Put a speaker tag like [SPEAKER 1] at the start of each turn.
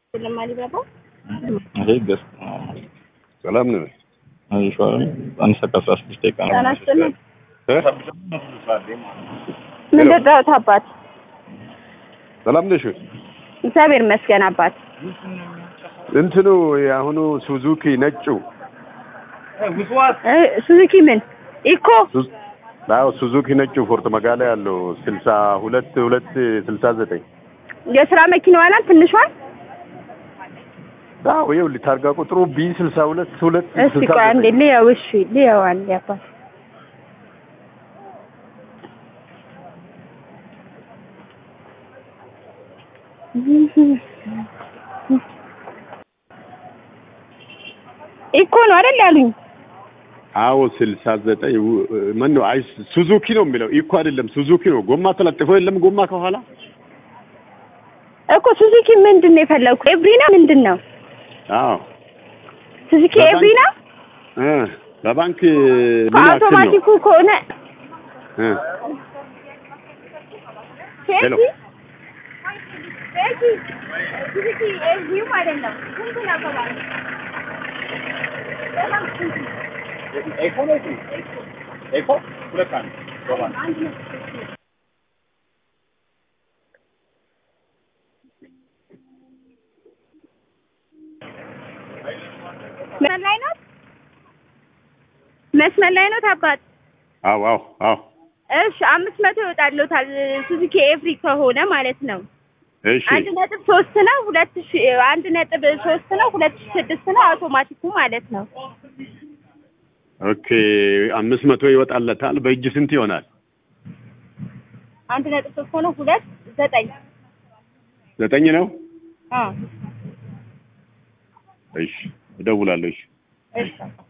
[SPEAKER 1] ለማሊባባ
[SPEAKER 2] ይሄ ገስ
[SPEAKER 3] ሰላም ነው።
[SPEAKER 2] አይሻልም? አንድ ሰዓት ከአስራ ስድስት ደቂቃ ነው።
[SPEAKER 1] ተናስተን
[SPEAKER 3] እ?
[SPEAKER 1] ምን ልርዳዎት አባት?
[SPEAKER 3] ሰላም ነሽ?
[SPEAKER 1] እግዚአብሔር ይመስገን አባት።
[SPEAKER 3] እንትኑ የአሁኑ ሱዙኪ ነጩ
[SPEAKER 1] እ ሱዙኪ ምን ኢኮ
[SPEAKER 3] ሱ- አዎ ሱዙኪ ነጩ ፎርት መጋላ ያለው ስልሳ ሁለት ሁለት ስልሳ ዘጠኝ
[SPEAKER 1] የስራ መኪናዋ ናት ትንሿን?
[SPEAKER 3] አዎ ይኸውልህ ታርጋ ቁጥሩ ቢ ስልሳ ሁለት ሁለት
[SPEAKER 1] እስቲ
[SPEAKER 3] ስልሳ
[SPEAKER 1] ቆይ አንዴ
[SPEAKER 3] ዘጠኝ
[SPEAKER 1] ልየው። እሺ ልየው አንዴ አባት። ኢኮ ነው አይደል ያሉኝ?
[SPEAKER 3] አዎ ስልሳ ዘጠኝ ምን ነው አይ ሱዙኪ ነው የሚለው ኢኮ አይደለም ሱዙኪ ነው ጎማ ተለጥፎ የለም ጎማ ከኋላ
[SPEAKER 1] እኮ ሱዙኪ ምንድን ነው የፈለግኩ? ኤቭሪ ነው ምንድን ነው?
[SPEAKER 3] አዎ
[SPEAKER 1] ሱዙኪ
[SPEAKER 3] በባንክ-
[SPEAKER 1] ኤቭሪ ነው?
[SPEAKER 3] እ በባንክ ምን ያክል ነው
[SPEAKER 1] አውቶማቲኩ ከሆነ
[SPEAKER 3] እ ሄሎ።
[SPEAKER 1] ሱዙኪ ሱዙኪ ኤቭሪው ማለት ነው። ስንት ነው ከባንክ? በባንክ ስንት ነው? አንድ ነው። መስመር ላይ ነው መስመር ላይ ነው አባት።
[SPEAKER 3] አዎ አዎ አዎ
[SPEAKER 1] እሺ አምስት መቶ ይወጣልዎታል ሱዙኪ ኤቭሪ ከሆነ ማለት ነው።
[SPEAKER 3] እሺ
[SPEAKER 1] አንድ ነጥብ ሶስት ነው ሁለት ሺ አንድ ነጥብ ሶስት ነው ሁለት ሺ ስድስት ነው አውቶማቲኩ ማለት ነው።
[SPEAKER 3] ኦኬ አምስት መቶ ይወጣለታል በእጅ ስንት ይሆናል
[SPEAKER 1] አንድ ነጥብ ሶስት ሆኖ ሁለት ዘጠኝ
[SPEAKER 3] ዘጠኝ ነው
[SPEAKER 1] አዎ
[SPEAKER 3] እሺ እደውላለሁ እሺ
[SPEAKER 1] እሺ